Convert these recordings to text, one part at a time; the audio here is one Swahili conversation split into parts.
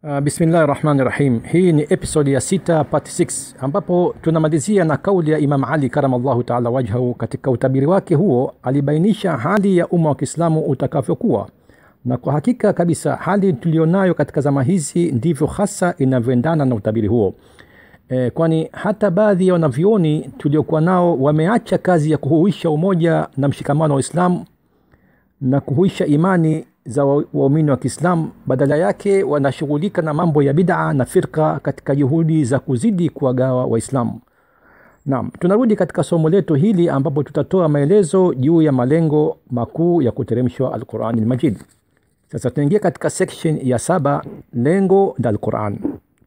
Uh, bismillahi rahmani rahim. Hii ni episodi ya sita part 6 ambapo tunamalizia na kauli ya Imam Ali karamallahu taala wajhahu. Katika utabiri wake huo alibainisha hali ya umma wa Kiislamu utakavyokuwa, na kwa hakika kabisa hali tulionayo katika zama hizi ndivyo hasa inavyoendana na utabiri huo. E, kwani hata baadhi ya wanavyuoni tuliokuwa nao wameacha kazi ya kuhuisha umoja na mshikamano wa Uislamu na kuhuisha imani za waumini wa Kiislamu, badala yake wanashughulika na mambo ya bid'a na firqa katika juhudi za kuzidi kuwagawa Waislamu. Naam, tunarudi katika somo letu hili ambapo tutatoa maelezo juu ya malengo makuu ya kuteremshwa Al-Qur'an al-Majid. Sasa tunaingia katika section ya saba, lengo la Al-Qur'an.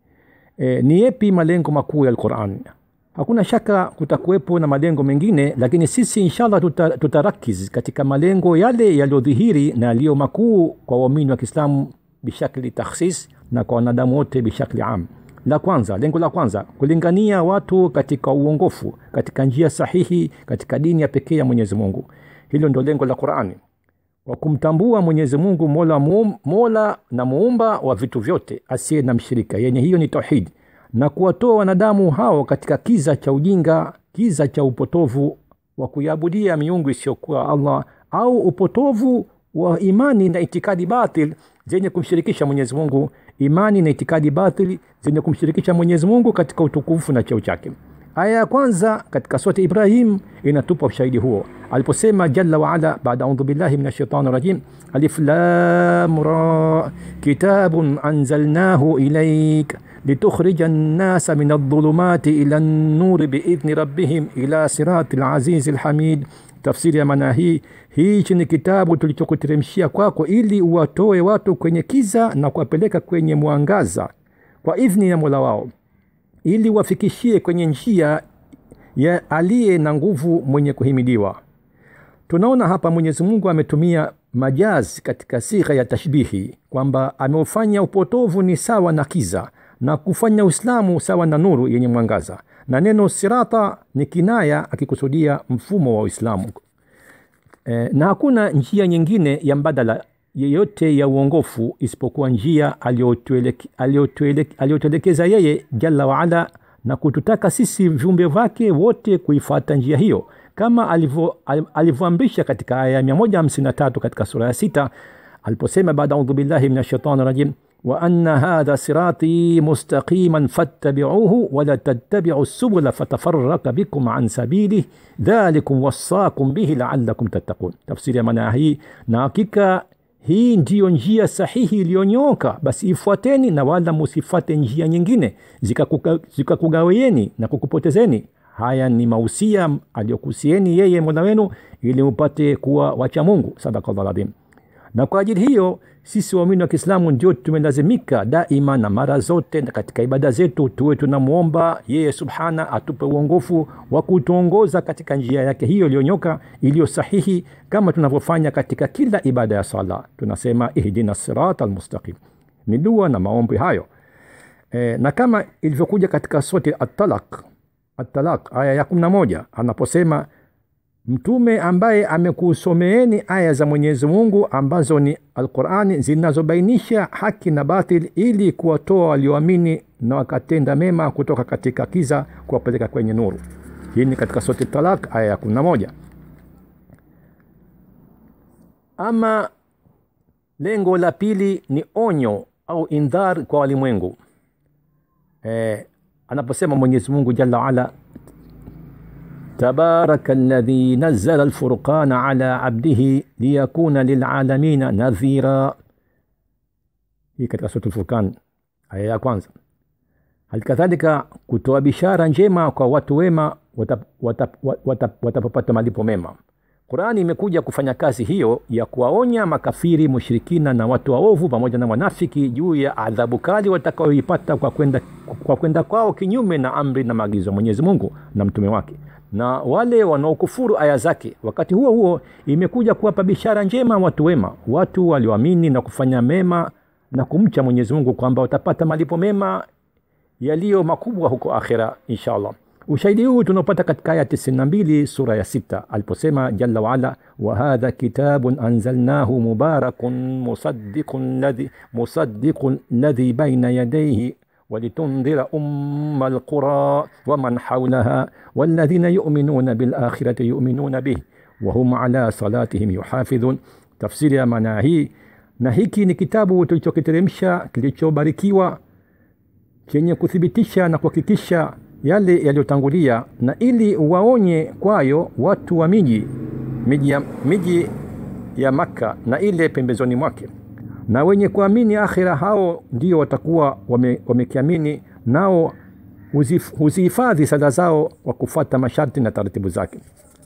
E, ni yepi malengo makuu ya Al-Qur'an? Hakuna shaka kutakuwepo na malengo mengine, lakini sisi inshallah tuta, tutarakiz katika malengo yale yaliyodhihiri na yaliyo makuu kwa waumini wa Kiislamu bishakli takhsis na kwa wanadamu wote bishakli am. La kwanza, lengo la kwanza kulingania watu katika uongofu, katika njia sahihi, katika dini ya pekee ya Mwenyezi Mungu. Hilo ndio lengo la Qur'ani, kwa kumtambua Mwenyezi Mungu mola, muum, mola na muumba wa vitu vyote asiye na mshirika, yenye hiyo ni tauhid na kuwatoa wanadamu hao katika kiza cha ujinga, kiza cha upotovu wa kuiabudia miungu isiyokuwa Allah au upotovu wa imani na itikadi batil zenye kumshirikisha Mwenyezi Mungu, imani na itikadi batil zenye kumshirikisha Mwenyezi Mungu katika utukufu na cheo chake. Aya ya kwanza katika surati Ibrahim inatupa ushahidi huo aliposema jalla waala, baada audhu billahi min shaitani rajim, alif lam ra kitabun anzalnahu ilaik litukhrija nnasa min aldhulumati ila nnuri biidhni rabbihim ila sirati lazizi lhamid. Tafsiri ya maana hii, hichi ni kitabu tulichokuteremshia kwako ili uwatoe watu kwenye kiza na kuwapeleka kwenye mwangaza kwa idhni ya mola wao ili wafikishie kwenye njia ya aliye na nguvu mwenye kuhimidiwa. Tunaona hapa Mwenyezi Mungu ametumia majazi katika sigha ya tashbihi kwamba ameufanya upotovu ni sawa na kiza na kufanya Uislamu sawa na nuru yenye mwangaza, na neno sirata ni kinaya akikusudia mfumo wa Uislamu. E, na hakuna njia nyingine ya mbadala yeyote ya uongofu isipokuwa njia aliyotuelekeza yeye jalla waala na kututaka sisi viumbe vyake wote kuifata njia hiyo kama alivyoamrisha katika aya ya 153 katika sura ya sita aliposema baada audhu billahi min ashaitani rajim wa anna hadha sirati mustaqiman fattabi'uhu wala tattabi'u subula fatafarraka bikum an sabilih dhalikum wassakum bihi la'allakum tattaqun. Tafsiri ya maana hii, na hakika hii ndiyo njia sahihi iliyonyoka, basi ifuateni na wala musifate njia nyingine zikakugawieni zika na kukupotezeni. Haya ni mausia aliyokusieni yeye mola wenu ili mupate kuwa wacha Mungu. Sadakallahu adhim. Na kwa ajili hiyo sisi waumini wa Kiislamu ndio tumelazimika daima na mara zote na katika ibada zetu tuwe tunamwomba yeye subhana atupe uongofu wa kutuongoza katika njia yake hiyo iliyonyoka iliyo sahihi, kama tunavyofanya katika kila ibada ya sala. Tunasema ihdina sirata almustaqim, ni dua na maombi hayo e, na kama ilivyokuja katika surati At-Talaq, At-Talaq aya ya 11 anaposema Mtume ambaye amekusomeeni aya za Mwenyezi Mungu ambazo ni Alqurani zinazobainisha haki na batil, ili kuwatoa walioamini na wakatenda mema kutoka katika kiza kuwapeleka kwenye nuru. Hii ni katika Surati Talak aya ya kumi na moja. Ama lengo la pili ni onyo au indhar kwa walimwengu e, anaposema Mwenyezi Mungu jalla waala tabaraka alladhi nazzala alfurqana ala abdihi liyakuna lilalamina nadhira. Hii katika sura Al-Furqan aya ya kwanza. Halikadhalika kutoa bishara njema kwa watu wema watapopata watap, watap, watap malipo mema. Qurani imekuja kufanya kazi hiyo ya kuwaonya makafiri, mushirikina na watu waovu pamoja na wanafiki juu ya adhabu kali watakaoipata kwa kwenda kwa kwenda kwao kinyume na amri na maagizo ya Mwenyezi Mungu na mtume wake na wale wanaokufuru aya zake. Wakati huo huo, imekuja kuwapa bishara njema watu wema, watu walioamini na kufanya mema na kumcha Mwenyezi Mungu kwamba watapata malipo mema yaliyo makubwa huko akhira inshallah. ushahidi huu tunaopata katika aya 92 sura ya sita aliposema jalla waala wahadha kitabun anzalnahu mubarakun musaddiqun ladhi musaddiqun ladhi baina yadayhi ولتنذر أم القرى ومن حولها والذين يؤمنون بالآخرة يؤمنون به وهم على صلاتهم يحافظون tafsiri ya maana hii na hiki ni kitabu tulichokiteremsha kilichobarikiwa chenye kuthibitisha na kuhakikisha yale yaliyotangulia na ili waonye kwayo watu wa miji miji ya, miji ya makka na ile pembezoni mwake na wenye kuamini akhira hao ndio watakuwa wamekiamini wame nao huzihifadhi sala zao kwa kufuata masharti na taratibu zake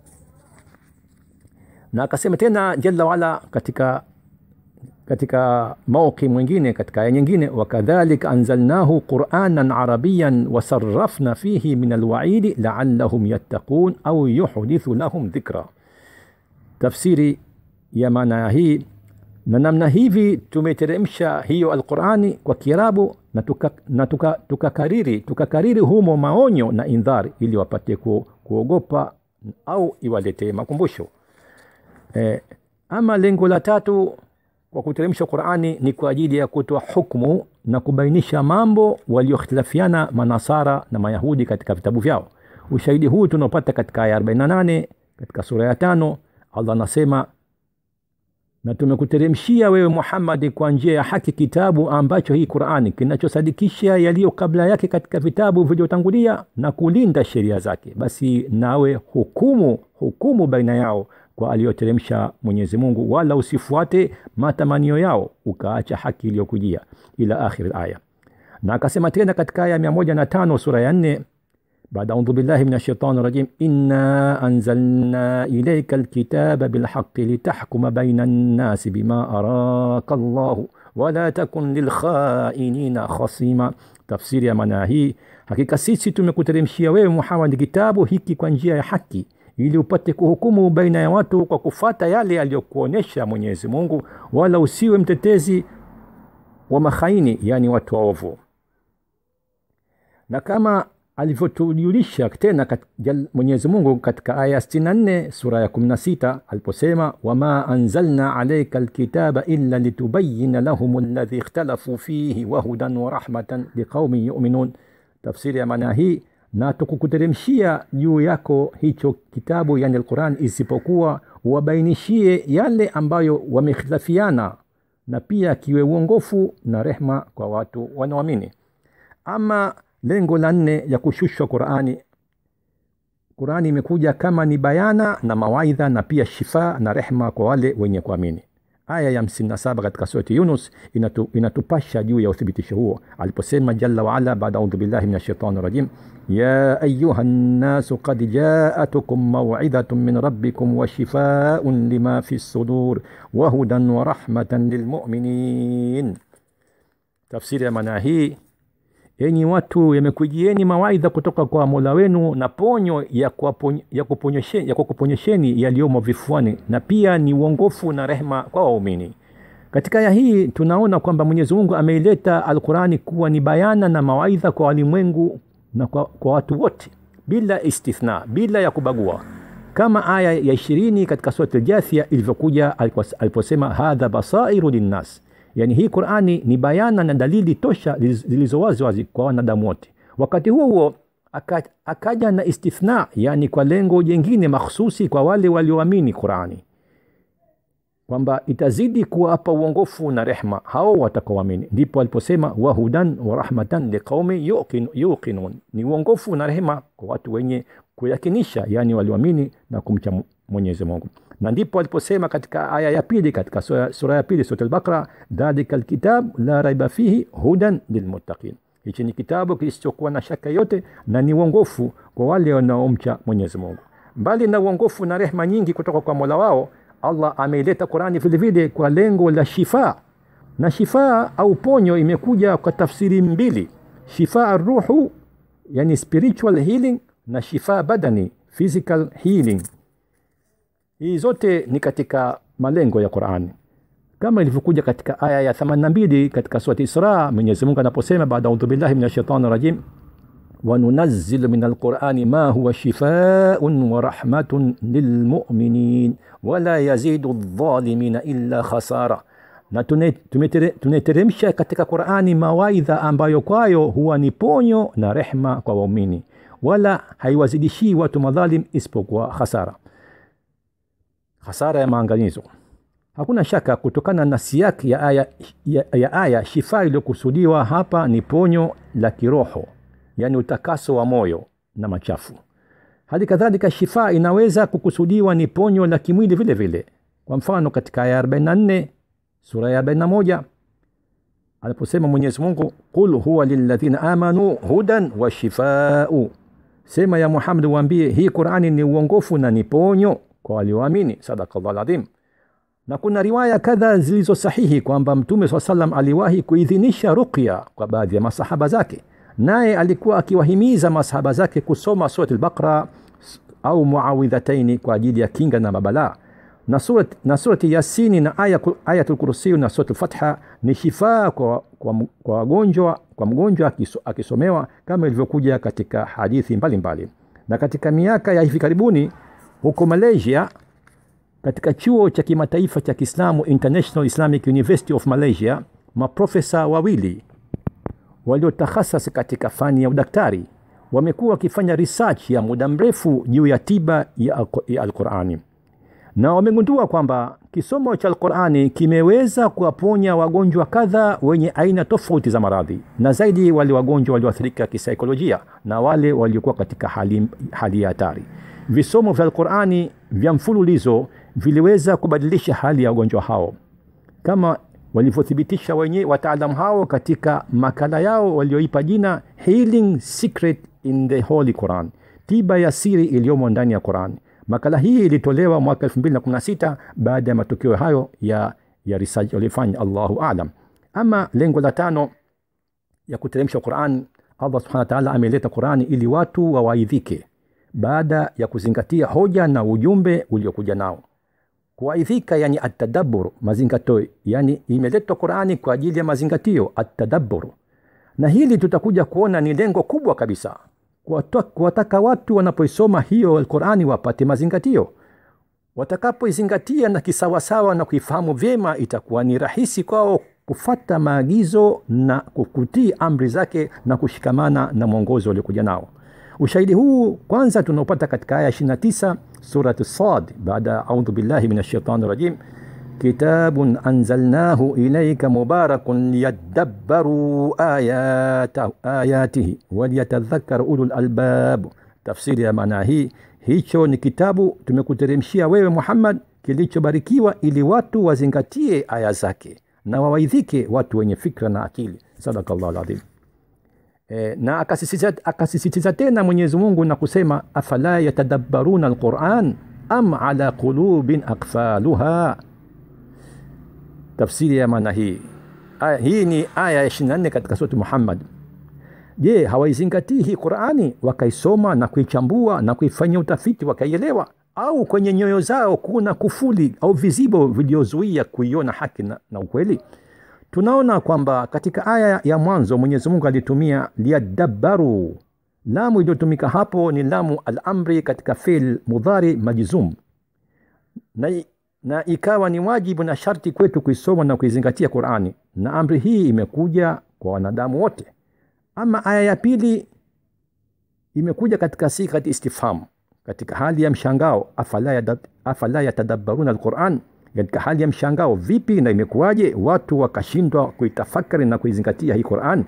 na akasema tena jalla waala katika katika mauqi mwingine katika aya nyingine wakadhalika anzalnahu quranan arabiyan wasarafna fihi min alwaidi laallahum yattaqun au yuhdithu lahum dhikra tafsiri ya maana hii na namna hivi tumeteremsha hiyo alqurani kwa kiarabu na tukakariri tuka, tuka tukakariri humo maonyo na indhari ili wapate ku, kuogopa au iwaletee makumbusho e, ama lengo la tatu kwa kuteremsha qurani ni kwa ajili ya kutoa hukmu na kubainisha mambo waliokhtilafiana manasara na mayahudi katika vitabu vyao ushahidi huu tunaopata katika aya 48 katika sura ya tano allah anasema na tumekuteremshia wewe muhammadi kwa njia ya haki kitabu ambacho hii qurani kinachosadikisha yaliyo kabla yake katika vitabu vilivyotangulia na kulinda sheria zake basi nawe hukumu hukumu baina yao kwa aliyoteremsha mwenyezi mungu wala usifuate matamanio yao ukaacha haki iliyokujia ila akhir aya na akasema tena katika aya mia moja na tano sura ya nne بعد أعوذ بالله من الشيطان الرجيم إنا أنزلنا إليك الكتاب بالحق لتحكم بين الناس بما أراك الله ولا تكن للخائنين خصيما تفسير يا مناهي hakika sisi tumekuteremshia wewe muhammad kitabu hiki kwa njia ya haki ili upate kuhukumu baina ya watu kwa kufata yale aliyokuonyesha mwenyezi mungu wala usiwe mtetezi wa makhaini yani watu waovu na kama alivyotujulisha tena kat, mwenyezi mungu katika aya 64 sura ya 16 aliposema wama anzalna alaika lkitaba illa litubayina lahum ladhi ikhtalafu fihi wahudan warahmatan liqaumin yuminun tafsiri ya maana hii na tukukuteremshia juu yako hicho kitabu yani alquran isipokuwa wabainishie yale ambayo wamekhtilafiana na pia kiwe uongofu na rehma kwa watu wanaoamini ama lengo la nne ya kushushwa qurani qurani imekuja kama ni bayana na mawaidha na pia shifa na rehma kwa wale wenye kuamini aya ya 57 katika surati yunus inatu, inatupasha juu ya uthibitisho huo aliposema jalla waala baada audhu billahi min ashaitani rajim ya ayuha nnasu qad jaatukum mauidhatun min rabbikum wa shifaun lima fi lsudur wahudan wa rahmatan lilmuminin tafsiri ya maana hii enyi watu yamekujieni mawaidha kutoka kwa mola wenu na ponyo ya, kuponye, ya, kuponyesheni, ya kukuponyesheni yaliyomo vifuani na pia ni uongofu na rehma kwa waumini katika aya hii tunaona kwamba mwenyezi mungu ameileta alqurani kuwa ni bayana na mawaidha kwa walimwengu na kwa, kwa watu wote bila istithna bila ya kubagua kama aya ya ishirini katika surat aljathia ilivyokuja aliposema hadha basairu linnas yani hii qurani ni bayana na dalili tosha zilizo wazi wazi kwa wanadamu wote wakati huo huo aka, akaja na istithna yani kwa lengo jengine makhsusi kwa wale walioamini qurani kwamba itazidi kuwapa uongofu na rehma hao watakaoamini ndipo aliposema wahudan wa rahmatan liqaumi yuqin, yuqinun ni uongofu na rehema kwa watu wenye kuyakinisha yani walioamini na kumcha mwenyezi mungu na ndipo aliposema katika aya ya pili katika sura, sura ya pili surat albaqara dhalika lkitab la raiba fihi hudan lilmuttaqin hichi ni kitabu kisichokuwa na shaka yote na ni uongofu kwa wale wanaomcha mwenyezi mungu mbali na uongofu na rehma nyingi kutoka kwa mola wao allah ameileta qurani vilevile kwa lengo la shifaa na shifaa au ponyo imekuja kwa tafsiri mbili shifaa ruhu yani spiritual healing na shifaa badani physical healing hii zote ni katika malengo ya qurani kama ilivyokuja katika aya ya 82 katika surati isra mwenyezi mungu anaposema baada audhu billahi min ashaitani rajim وننزل من القرآن ما هو شفاء ورحمة للمؤمنين ولا يزيد الظالمين إلا خسارة na tunateremsha katika qurani mawaidha ambayo kwayo huwa ni ponyo na rehma kwa waumini wala haiwazidishii watu madhalim isipokuwa hasara hasara ya maangamizo hakuna shaka kutokana na siaki ya aya, ya, ya aya shifaa iliyokusudiwa hapa ni ponyo la kiroho yaani utakaso wa moyo na machafu hali kadhalika shifaa inaweza kukusudiwa ni ponyo la kimwili vile vile kwa mfano katika aya 44 sura ya 41 aliposema mwenyezi mungu qul huwa lilladhina amanu hudan wa shifau sema ya muhamad waambie hii qurani ni uongofu na ni ponyo kwa walioamini sadakallah ladhim na kuna riwaya kadha zilizo sahihi kwamba mtume saa salam aliwahi kuidhinisha ruqya kwa baadhi ya masahaba zake naye alikuwa akiwahimiza masahaba zake kusoma surat lbaqra au muawidhataini kwa ajili ya kinga na mabalaa na surati, na surati yasini na aya, ayatul kursiyu na surat lfatha ni shifaa kwa, kwa, kwa wagonjwa kwa mgonjwa akisomewa kama ilivyokuja katika hadithi mbalimbali mbali. na katika miaka ya hivi karibuni huko malaysia katika chuo cha kimataifa cha kiislamu international islamic university of malaysia maprofesa wawili waliotakhasas katika fani ya udaktari wamekuwa wakifanya research ya muda mrefu juu ya tiba ya, ya alqurani na wamegundua kwamba kisomo cha alqurani kimeweza kuwaponya wagonjwa kadha wenye aina tofauti za maradhi na zaidi wale wagonjwa walioathirika kisaikolojia na wale waliokuwa katika hali, hali ya hatari visomo vya alqurani vya mfululizo viliweza kubadilisha hali ya wagonjwa hao kama walivyothibitisha wenyewe wataalamu hao katika makala yao walioipa jina healing secret in the holy quran tiba ya siri iliyomo ndani ya quran makala hii ilitolewa mwaka 216 baada ya matokeo hayo ya, ya research waliofanya allahu alam ama lengo la tano ya kuteremsha quran allah subhana wataala ameleta qurani ili watu wawaidhike baada ya kuzingatia hoja na ujumbe uliokuja nao kuwaidhika yani atadabur mazingatio yani imeletwa qurani kwa ajili ya mazingatio atadabur na hili tutakuja kuona ni lengo kubwa kabisa kuwataka watu wanapoisoma hiyo qurani wapate mazingatio watakapoizingatia na kisawasawa na kuifahamu vyema itakuwa ni rahisi kwao kufata maagizo na kukutii amri zake na kushikamana na mwongozo waliokuja nao ushahidi huu kwanza tunaopata katika aya 29 surat sad baada audhu billahi min ashaitani rajim kitabun anzalnahu ilaika mubarakun liyadabbaruu ayatihi waliyatadhakar ulu lalbab tafsiri ya maana hii hicho ni kitabu tumekuteremshia wewe muhammad kilichobarikiwa ili watu wazingatie aya zake na wawaidhike watu wenye fikra na akili sadakallahu ladhim e, na akasisitiza, akasisitiza tena mwenyezi mungu na kusema afala yatadabbaruna alquran am ala qulubin akfaluha tafsiri ya maana hii aya, hii ni aya ya 24 katika surati muhammad je hawaizingatii hii qurani wakaisoma na kuichambua na kuifanyia utafiti wakaielewa au kwenye nyoyo zao kuna kufuli au vizibo viliozuia kuiona haki na, na ukweli tunaona kwamba katika aya ya mwanzo mwenyezi mungu alitumia liyadabbaru lamu iliyotumika hapo ni lamu alamri katika fil mudhari majzum na, na ikawa ni wajibu na sharti kwetu kuisoma na kuizingatia qurani na amri hii imekuja kwa wanadamu wote ama aya ya pili imekuja katika sikati istifham katika hali ya mshangao afala yatadabbaruna alquran katika hali ya mshangao vipi na imekuwaje watu wakashindwa kuitafakari na kuizingatia hii quran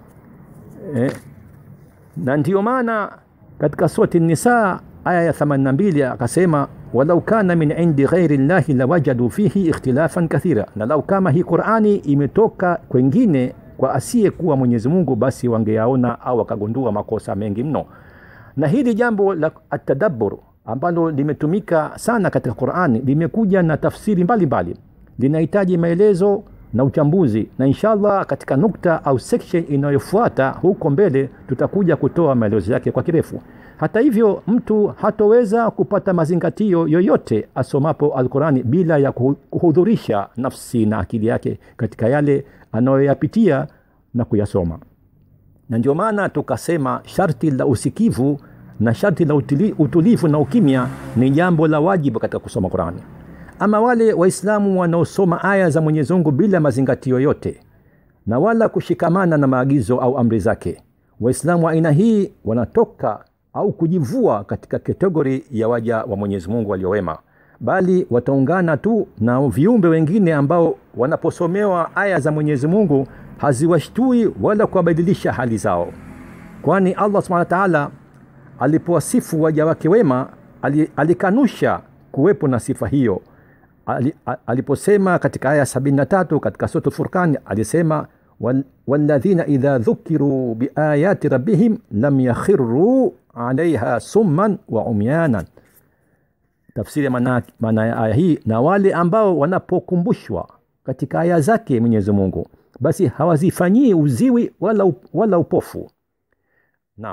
eh, na ndiyo maana katika surati nisa aya ya 82 akasema walau kana min indi ghairi llahi lawajadu fihi ikhtilafan kathira na lau kama hii qurani imetoka kwengine kwa asiyekuwa mwenyezi mungu basi wangeyaona au wakagundua makosa mengi mno na hili jambo la atadabur ambalo limetumika sana katika qurani limekuja na tafsiri mbalimbali linahitaji maelezo na uchambuzi na inshallah katika nukta au section inayofuata huko mbele tutakuja kutoa maelezo yake kwa kirefu hata hivyo mtu hatoweza kupata mazingatio yoyote asomapo alqurani bila ya kuhudhurisha nafsi na akili yake katika yale anayoyapitia na kuyasoma na ndio maana tukasema sharti la usikivu na sharti la utili, utulivu na ukimya ni jambo la wajibu katika kusoma qurani ama wale waislamu wanaosoma aya za mwenyezi mungu bila mazingatio yote na wala kushikamana na maagizo au amri zake waislamu wa aina hii wanatoka au kujivua katika kategori ya waja wa mwenyezi mungu waliowema bali wataungana tu na viumbe wengine ambao wanaposomewa aya za mwenyezi mungu haziwashtui wala kuwabadilisha hali zao kwani allah subhana wataala alipowasifu waja wake wema alikanusha kuwepo na sifa hiyo aliposema katika aya 73 katika sura furqan alisema walladhina idha dhukiruu biayati rabbihim lam yakhiruu alaiha summan wa umyanan tafsiri ya maana ya aya hii na wale ambao wanapokumbushwa katika aya zake mwenyezi mungu basi hawazifanyii uziwi wala, up, wala upofu naam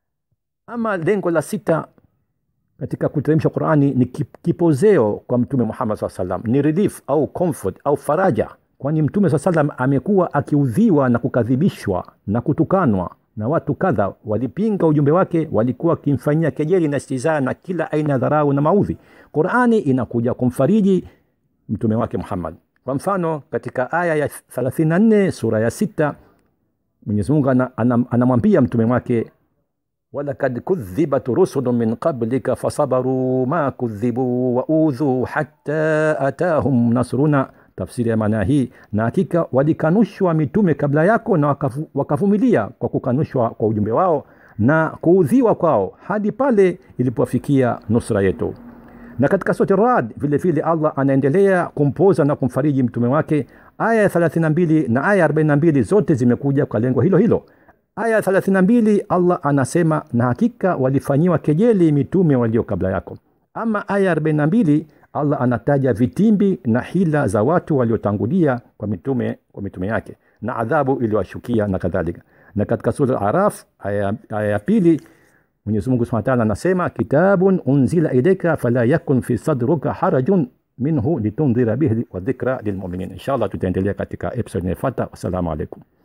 ama lengo la sita katika kuteremsha qurani ni kipozeo kwa mtume muhammad saa salam ni relief au comfort au faraja kwani mtume saa salam amekuwa akiudhiwa na kukadhibishwa na kutukanwa na watu kadha walipinga ujumbe wake walikuwa wakimfanyia kejeli na stizaa na kila aina ya dharau na maudhi qurani inakuja kumfariji mtume wake muhammad kwa mfano katika aya ya 34 sura ya sita mwenyezimungu anamwambia mtume wake walakad kudhibat rusulu min qablika fasabaruu ma kudhibuu waudhuu hatta atahum nasruna tafsiri ya maana hii na hakika walikanushwa mitume kabla yako na wakavu, wakavumilia kwa kukanushwa kwa ujumbe wao na kuudhiwa kwao hadi pale ilipofikia nusra yetu na katika sote rad vile vile allah anaendelea kumpoza na kumfariji mtume wake aya ya 32 na aya 42 zote zimekuja kwa lengo hilo hilo aya 32 allah anasema na hakika walifanyiwa kejeli mitume walio kabla yako ama aya 42 allah anataja vitimbi na hila za watu waliotangulia kwa mitume kwa mitume yake na adhabu iliyowashukia na kadhalika na katika sura araf aya ya pili mwenyezi mungu subhana taala anasema kitabun unzila ilaika fala yakun fi sadruka harajun minhu litundhira bihi wa dhikra lilmuminin inshallah tutaendelea katika episode inayofuata wassalamu alaikum